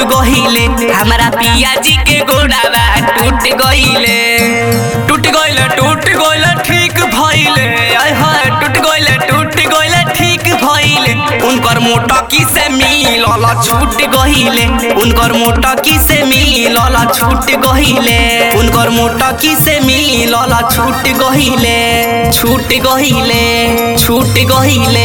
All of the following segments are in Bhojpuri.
गहिले हमारा पिया जी के गोड़ावा टूट गहिले टूट गहिले टूट गहिले ठीक भइले आय हाय टूट गहिले टूट गहिले ठीक भइले उनकर मोटकी से मिलल छूट गहिले उनकर मोटकी से मिलल छूट गहिले उनकर मोटकी से मिलल छूट गहिले छूट गहिले छूट गहिले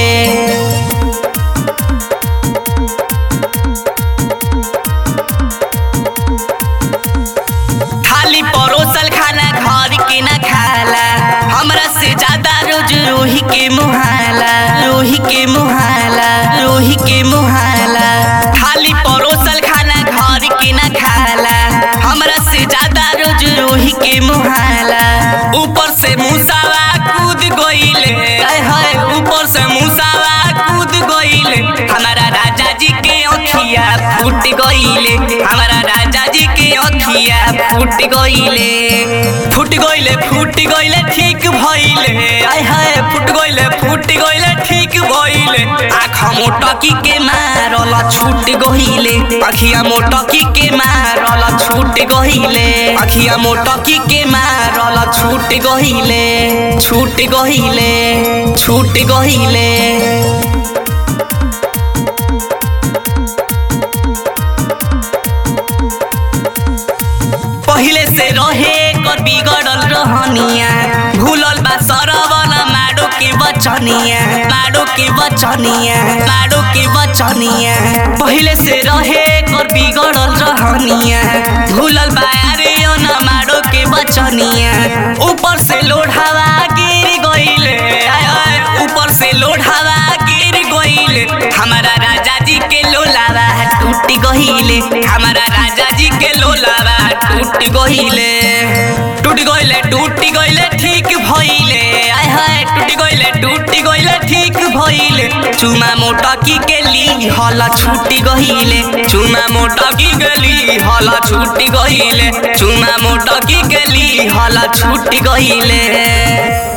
खाली परोसल खाना घर के न खाला हमरा से ज्यादा रोज रोही के मुहाला रोही के मुहाला रोही के मुहाला खाली परोसल खाना घर के न खाला हमरा से ज्यादा रोज रोही के मुहाला ऊपर से मुसावा कूद गइले आय हाय ऊपर से मुसावा कूद गइले हमारा राजा जी के अखिया फूट गइले हमारा राजा जी के अखिया फूट गइले फूट गइले फूट गइले ठीक भइले आय हाय फूट गइले फूट गइले ठीक भइले आँख मोटकी के मारल छूट गइले अखिया मोटकी के मारल छूट गइले अखिया मोटकी के मारल छूट गइले छूट गइले छूट गइले पहिले से रहे कर बिगड़ल रहनिया भूलल बा सरवन माडो के बचनिया माडो के बचनिया माडो के बचनिया पहिले से रहे कर बिगड़ल रहनिया भूलल बा अरे न माडो के बचनिया ऊपर से लोढ़ावा गिर गइले आय आय ऊपर से लोढ़ावा गिर गइले हमारा राजा जी के लोलावा टूट गइले हमारा राजा जी के लोलावा टूट गइले टूट गइले टूट गइले ठीक भइले आय हाय टूट गइले टूट गइले ठीक भइले चुमा मोटकी के ली हल छूट गइले चुमा मोटकी के ली हल छूट गइले चुमा मोटकी के ली हल छूट गइले